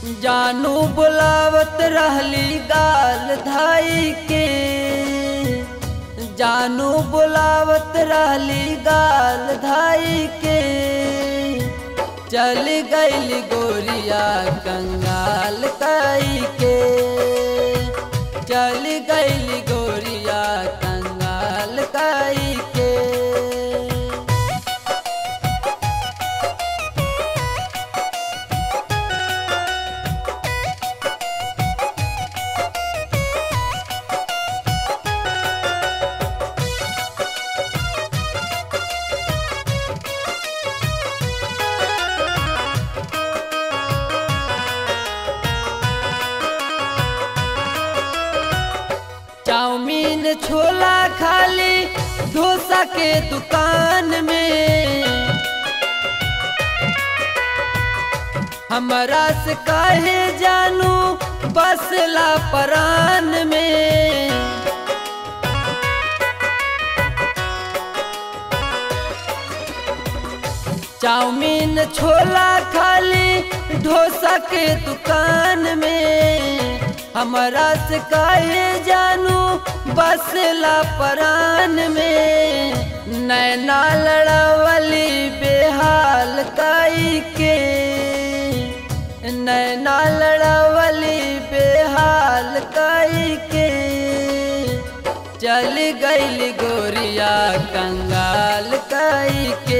जानू बुलावत रहली गाल धाई के जानू बुलावत रहली गाल धाई के चल गईल गोरिया कंगाल काई के चल गईल गोरिया कंगाल काई के चाउमीन छोला खाली डोसा के दुकान में हमारा से काहे जानू बसला परान में चाउमीन छोला खाली डोसा के दुकान में हमारा से काहे जानू बसला परान में नैना लड़ावली बेहाल काई के नैना लड़ावली बेहाल काई के चल गईल गोरिया कंगाल काई के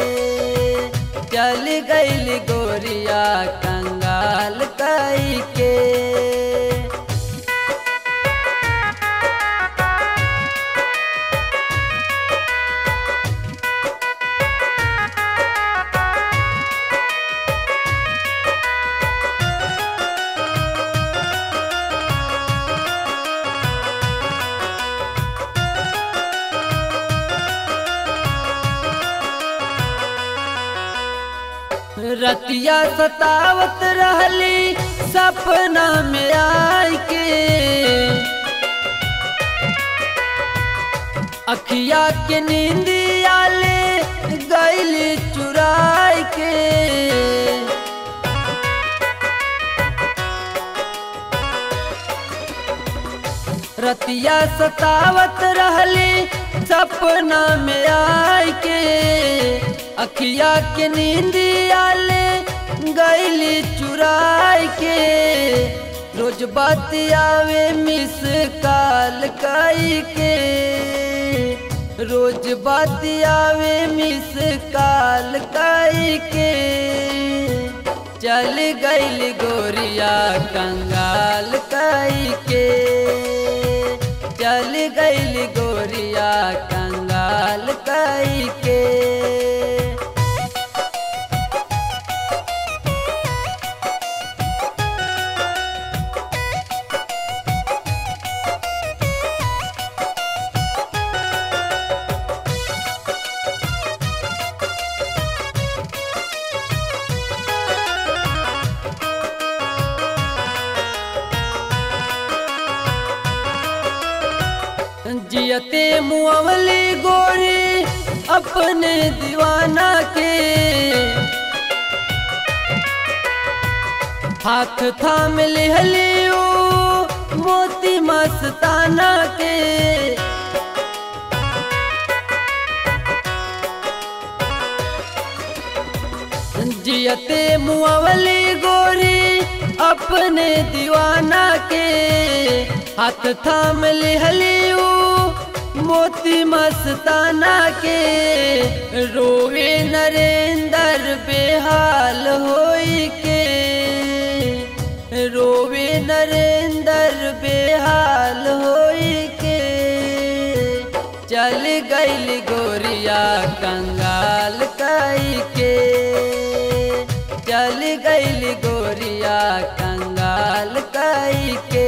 चल गईल गोरिया कंगाल काई के रतिया सतावत रहली सपना में आई के अखिया के नींदिया ले गईली चुराई के रतिया सतावत रहली सपना में आई के अखिया के नींदिया ले गईली चुराई के रोज बात आवे मिस काल काई के रोज बात आवे मिस काल काई के चल गईल गोरिया कंगाल काई के चल गईल गोरिया कंगाल काई के जियते मुअवली गोरी अपने दीवाना के हाथ थाम लिहलियो मोती मस्ताना के जियते मुअवली गोरी अपने दीवाना के हाथ थाम लिहलियो मोती मस्ताना के रोवे नरेंद्र बेहाल होई के रोवे नरेंद्र बेहाल होई के चल गईल गोरिया कंगाल काई के चल गईल गोरिया कंगाल काई के